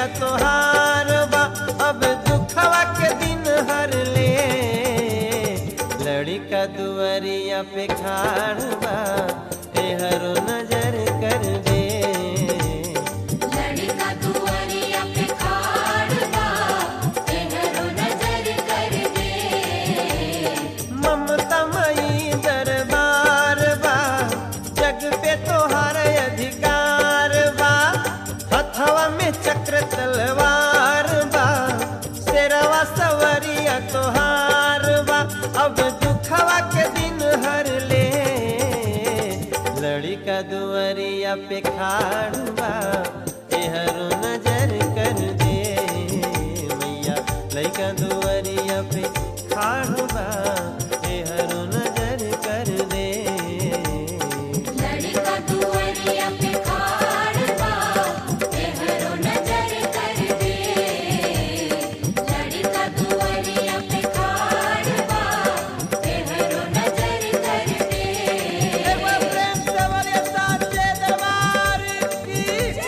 सवरिया तोहार बा अब दुखवा के दिन हर ले लड़का दुआरिया पे खाड़ बा एहरो नजर कर दे लड़का दुआरिया पे खाड़ बा तेहरो नजर कर दे ममता मई दरबार बा जग पे तोहार अधिकार बा हथवा में चक्र तलवार बा शेरवा सवरिया तोहार बा अब दुखवा के दिन हर ले लड़का दुआरिया पे खाड़ बा एहरो नजर कर दे मैया लड़का दुआरिया पे खाड़ बा एहरो नजर कर दे लड़का दुआरिया पे खाड़ बा तेहरो नजर कर दे लड़का दुआरिया पे खाड़ बा तेहरो नजर कर दे एक बार प्रेम से बोलिए साचे दरबार की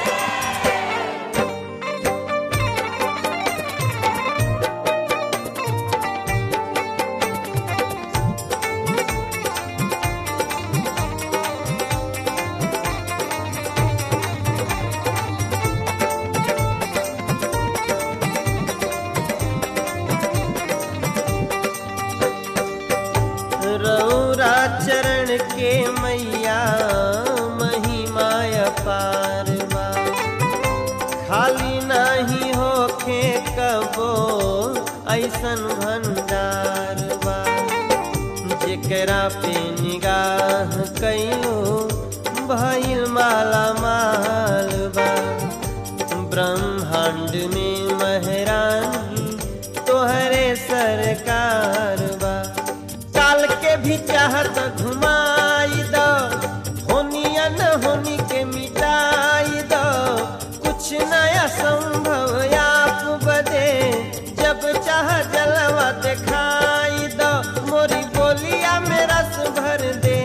रौरा चरण के मैया महिमा अपार बा खाली नाही होखे कबो ऐसन भंडार बा जेकरा पे निगाह कइलो भइल माला माल बा ब्रह्मांड में महरानी तोहरे सरकार बा काल के भी चाहत घुमाई दो होनिया न होनी के मिटाई दो कुछ नया संभव आप बदे जब चाह जलवा दिखाई दो मोरी बोलिया में रस भर दे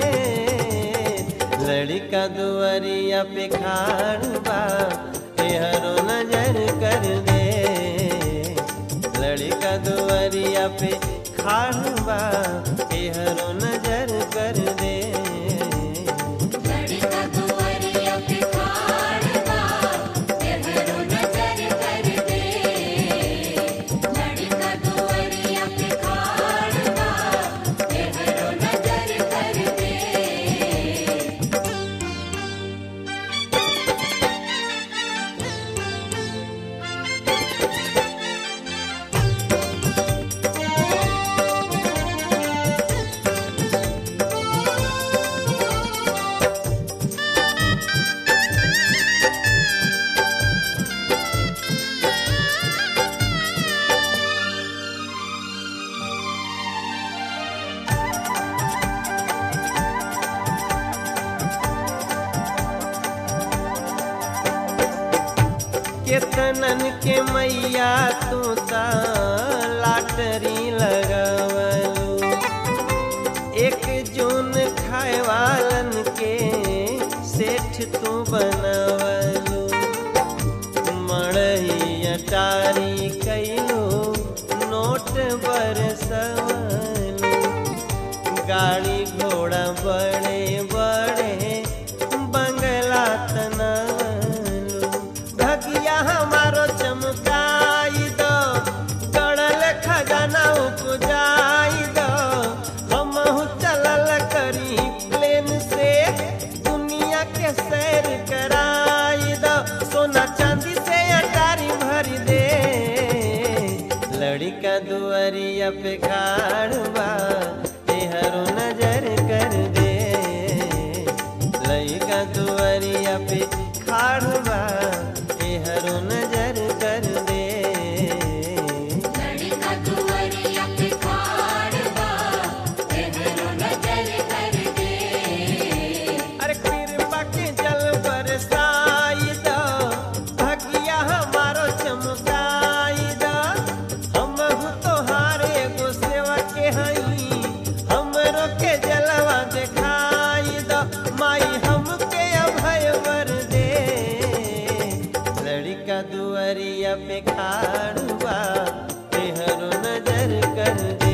लड़का दुआरिया पे खाड़ बा एहरो नजर कर दे लड़का दुआरिया पे खाड़ बा एहरो नजर कर दे लड़का दुआरिया पे खाड़ बा तेहरो नजर कर दे लड़का दुआरिया पे खाड़ बा तेहरो नजर कर दे केतनन के मैया तू ता लाटरी लगवलू एक जून खाए वालन के सेठ तू बनवलू मड़ही अटारी कैलू नोट बरसवलू गाड़ी घोड़ा बड़े बड़े बंगला तनवलू भगिया हमारो चमकाई दो गड़ल खजाना उपजाई दो हमहू चलल करी प्लेन से दुनिया के सैर कराई दो सोना चांदी से अटारी भर दे लड़का दुआरिया पे खाड़ बा एहरो नजर कर दे लड़का दुआरिया पे खाड़ बा एहरो नजर कर दे लड़का दुआरिया पे खाड़ बा तेहरो नजर कर दे अरे कृपा के जल बरसाई दो भगिया हमारो चमकाई दो हम तोहार एगो सेवा के दुअरिया पे खाड़ बा एहरो नजर कर दे